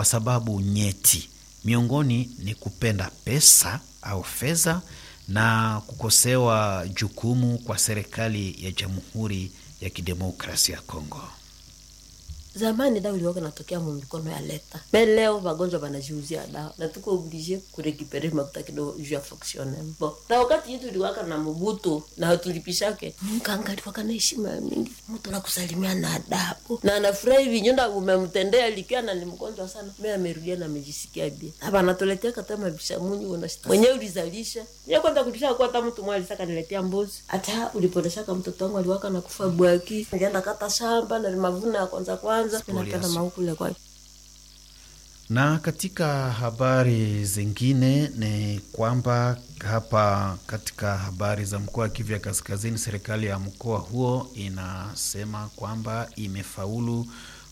kwa sababu nyeti. Miongoni ni kupenda pesa au fedha na kukosewa jukumu kwa serikali ya Jamhuri ya Kidemokrasia ya Kongo. zamani dawa iliwaka natokea mu mikono ya leta me leo wagonjwa wanajiuzia dawa na tuko oblige kurekipere makuta kidogo juu ya fonctionnement bon na wakati yetu iliwaka na mubutu na hatulipishake mkanga aliwaka na heshima mingi mtu anakusalimia na adabu na anafurahi vinyonda umemtendea likia na ni mgonjwa sana me amerudia na amejisikia bia hapa anatuletea kata mabisha munyi unashita mwenyewe ulizalisha mimi kwanza kulisha kwa hata mtu mmoja alisaka niletea mbuzi hata ulipoleshaka mtoto wangu aliwaka na kufa bwaki ngeenda kata shamba na mavuna ya kwanza kwanza napenda maukule kwa Na katika habari zingine ni kwamba hapa katika habari za mkoa wa Kivu ya Kaskazini, serikali ya mkoa huo inasema kwamba imefaulu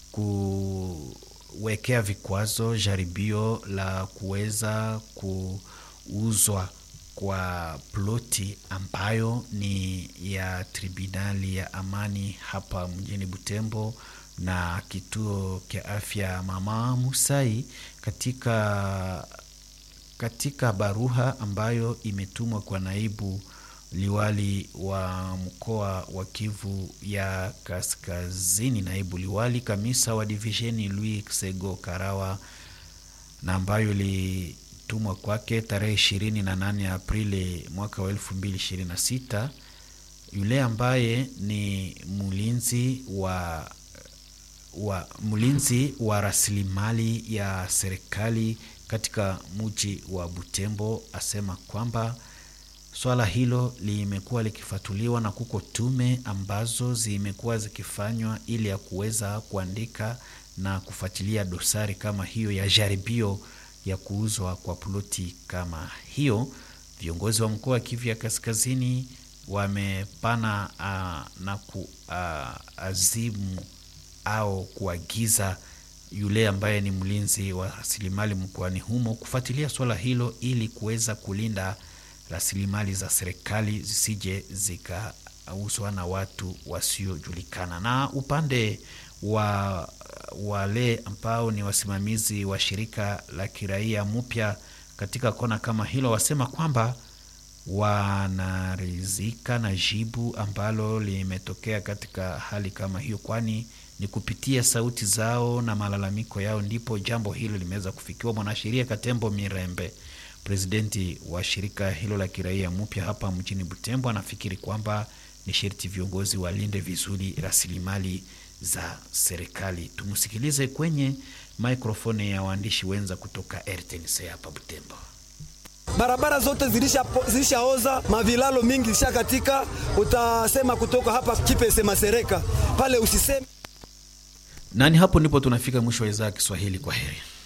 kuwekea vikwazo jaribio la kuweza kuuzwa kwa ploti ambayo ni ya tribunali ya amani hapa mjini Butembo na kituo cha afya Mama Musai katika katika baruha ambayo imetumwa kwa naibu liwali wa mkoa wa Kivu ya Kaskazini, naibu liwali kamisa wa divisheni Louis Sego Karawa, na ambayo ilitumwa kwake tarehe ishirini na nane Aprili mwaka wa elfu mbili ishirini na sita yule ambaye ni mlinzi wa wa mlinzi wa rasilimali ya serikali katika mji wa Butembo asema kwamba swala hilo limekuwa likifatuliwa na kuko tume ambazo zimekuwa zikifanywa ili ya kuweza kuandika na kufuatilia dosari kama hiyo ya jaribio ya kuuzwa kwa ploti kama hiyo. Viongozi wa mkoa wa Kivu ya Kaskazini wamepana uh, na kuazimu uh, au kuagiza yule ambaye ni mlinzi wa rasilimali mkoani humo kufuatilia swala hilo ili kuweza kulinda rasilimali za serikali zisije zikauzwa na watu wasiojulikana. Na upande wa wale ambao ni wasimamizi wa shirika la kiraia mpya katika kona kama hilo, wasema kwamba wanaridhika na jibu ambalo limetokea katika hali kama hiyo, kwani ni kupitia sauti zao na malalamiko yao ndipo jambo hilo limeweza kufikiwa. Mwanasheria Katembo Mirembe, presidenti wa shirika hilo la kiraia mpya hapa mjini Butembo, anafikiri kwamba ni sherti viongozi walinde vizuri rasilimali za serikali. Tumsikilize kwenye mikrofoni ya waandishi wenza kutoka RTNC hapa Butembo. Barabara zote zilishaoza, zilisha mavilalo mingi zilisha katika. Utasema kutoka hapa Kipese Masereka pale usiseme nani. Hapo ndipo tunafika mwisho wa idhaa ya Kiswahili. Kwa heri.